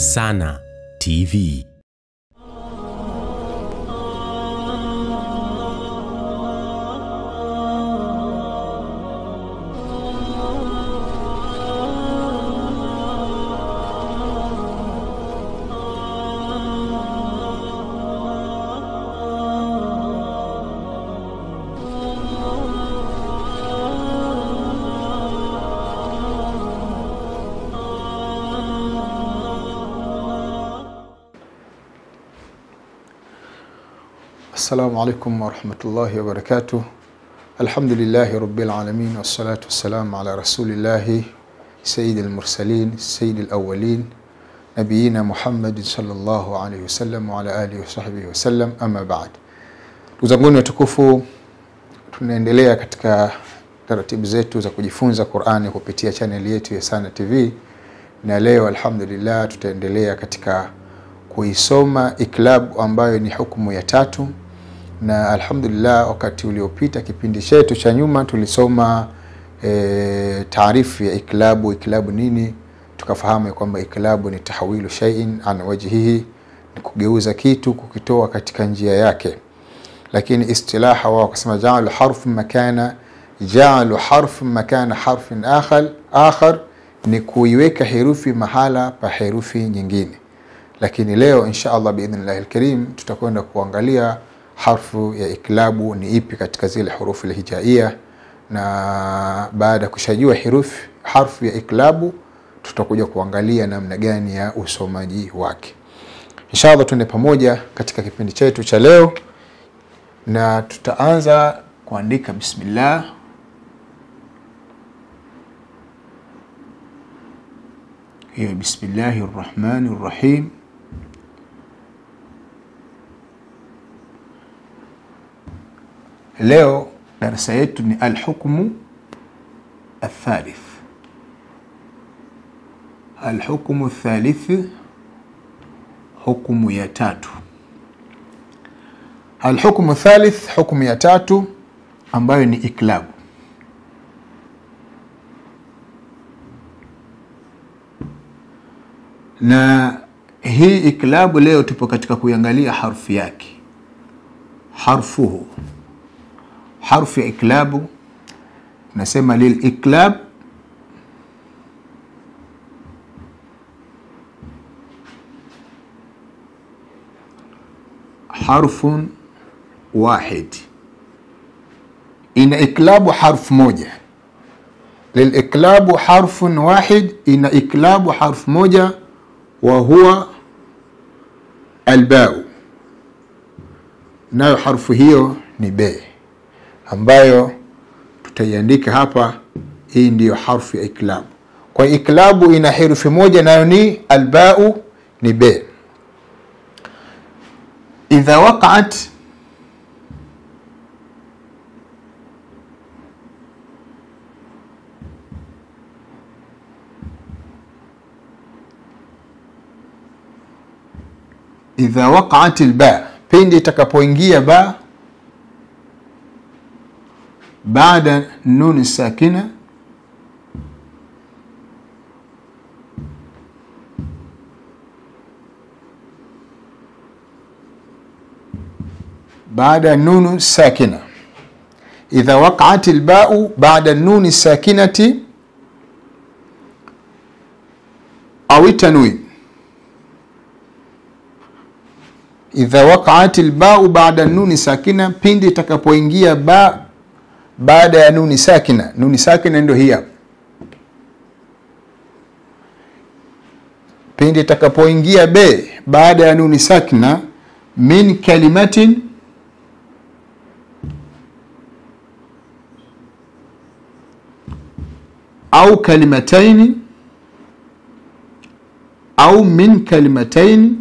Sana TV. Assalamu alaikum warahmatullahi wabarakatuh. Alhamdulillahi rabbil alamin wassalatu wassalamu ala rasulillahi sayyidil mursalin sayyidil awwalin nabiyina Muhammadin sallallahu alaihi wasallam wa ala alihi wa sahbihi wasallam, amma ba'd. Ndugu zanguni watukufu, tunaendelea katika taratibu zetu za kujifunza Qur'ani kupitia chaneli yetu ya Sana TV, na leo alhamdulillah tutaendelea katika kuisoma iklabu ambayo ni hukumu ya tatu na alhamdulillah wakati uliopita kipindi chetu cha nyuma tulisoma e, taarifu ya iklabu iklabu nini tukafahamu ya kwamba iklabu ni tahawilu shay'in an wajhihi ni kugeuza kitu kukitoa katika njia yake lakini istilaha wao wakasema jaalu harfu makana jaalu harfu makana harfin akhar akhar ni kuiweka herufi mahala pa herufi nyingine lakini leo insha allah biidhnillahi lkarim tutakwenda kuangalia harfu ya iklabu ni ipi katika zile hurufu lhijaia na baada ya kushajua herufi harfu ya iklabu tutakuja kuangalia namna gani ya usomaji wake insha allah tuende pamoja katika kipindi chetu cha leo na tutaanza kuandika bismillah hiyo bismillahi rrahmani rrahim leo darasa yetu ni alhukmu athalith alhukmu thalith hukmu ya tatu alhukmu thalith hukmu ya tatu ambayo ni iklabu na hii iklabu leo tupo katika kuiangalia harfu yake harfuhu harfu ya iklabu nasema liliklab harfun wahid ina iklabu harfu moja liliklabu harfun wahid ina iklabu harfu moja wa huwa albau nayo harfu hiyo ni be ambayo tutaiandika hapa hii ndiyo harfu ya iklabu kwa iklabu ina herufi moja nayo ni albau ni be idha waqaat idha waqaat lba pindi itakapoingia ba baada nuni sakina baada nunu sakina idha waqaat lbau baada nuni sakinati au tanwin idha waqaat lbau baada nuni sakina pindi itakapoingia ba baada ya nuni sakina nuni sakina ndio hii hapa pindi itakapoingia be baada ya nuni sakina min kalimatin au kalimataini au min kalimataini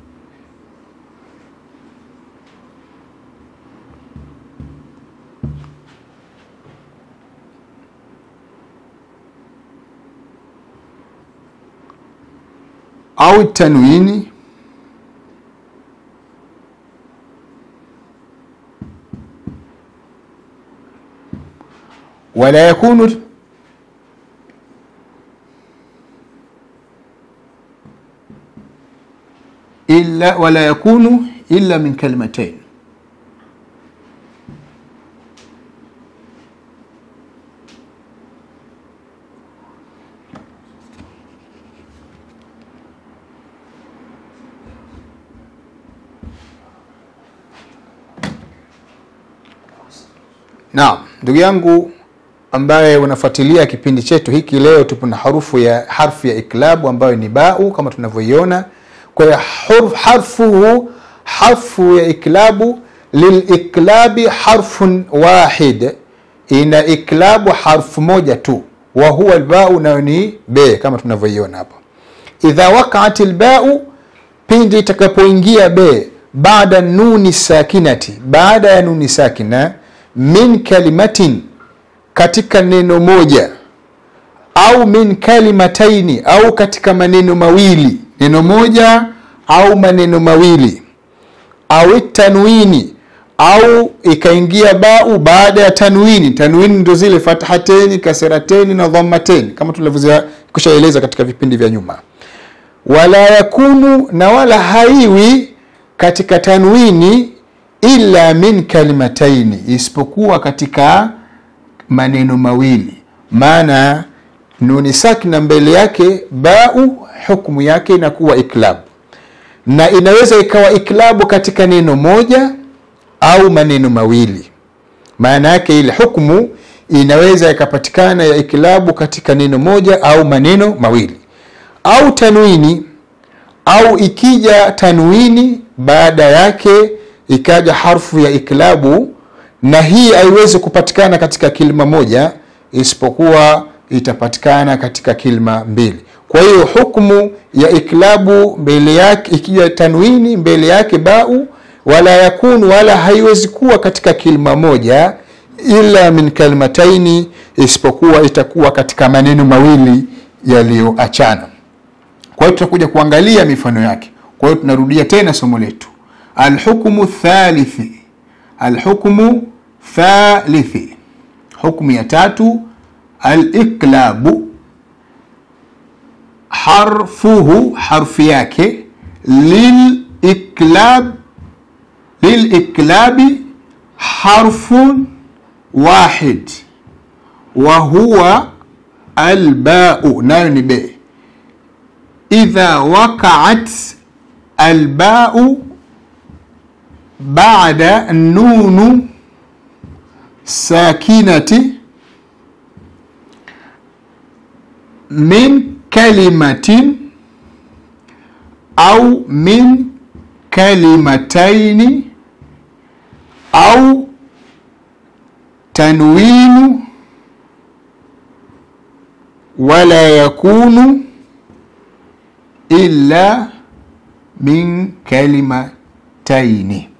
au tanwini wala yakunu illa wala yakunu illa min kalimatain Naam, ndugu yangu ambaye unafuatilia kipindi chetu hiki, leo tupo na harufu ya harfu ya iklabu ambayo ni bau kama tunavyoiona. Kwa hiyo hurf- harfuhu harfu ya iklabu liliklabi harfun wahid, ina iklabu harfu moja tu, wa huwa albau, nayo ni be kama tunavyoiona hapa. Idha waqaat albau, pindi itakapoingia be baada nuni sakinati, baada ya nuni sakina min kalimatin katika neno moja au min kalimataini au katika maneno mawili neno moja au maneno mawili au tanwini au ikaingia bau baada ya tanwini tanwini ndo zile fathateni kaserateni na dhammateni kama tulivyokushaeleza katika vipindi vya nyuma wala yakunu na wala haiwi katika tanwini illa min kalimataini isipokuwa katika maneno mawili maana nuni sakina mbele yake bau hukmu yake inakuwa iklabu na inaweza ikawa iklabu katika neno moja au maneno mawili maana yake ile hukmu inaweza ikapatikana ya iklabu katika neno moja au maneno mawili au tanwini au ikija tanwini baada yake ikaja harfu ya iklabu na hii haiwezi kupatikana katika kilima moja isipokuwa itapatikana katika kilima mbili kwa hiyo hukmu ya iklabu mbele yake ikija tanwini mbele yake bau wala yakunu wala haiwezi kuwa katika kilima moja ila min kalimataini isipokuwa itakuwa katika maneno mawili yaliyoachana kwa hiyo tutakuja kuangalia mifano yake kwa hiyo tunarudia tena somo letu alhukmu thalithi alhukmu thalithi hukmu ya tatu aliklabu harfuhu harfu yake liliklab liliklabi harfun wahid wa huwa albau nayo ni be idha waqaat albau bada nunu sakinati min kalimatin au min kalimataini au tanwinu wala yakunu illa min kalimataini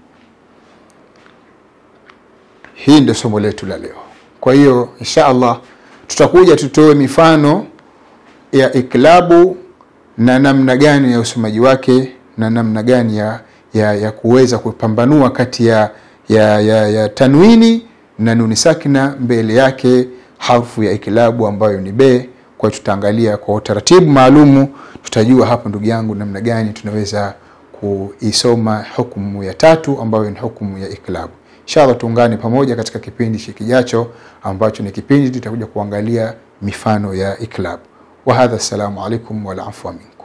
hii ndio somo letu la leo kwa hiyo insha allah tutakuja tutoe mifano ya iklabu na namna gani ya usomaji wake na namna gani ya, ya, ya kuweza kupambanua kati ya, ya, ya, ya tanwini na nuni sakina mbele yake harfu ya iklabu ambayo ni be kwa hiyo tutaangalia kwa utaratibu maalumu tutajua hapo ndugu yangu namna gani tunaweza kuisoma hukumu ya tatu ambayo ni hukumu ya iklabu inshallah tuungane pamoja katika kipindi kijacho ambacho ni kipindi tutakuja kuangalia mifano ya iklabu wahadha assalamu alaikum walafua minkum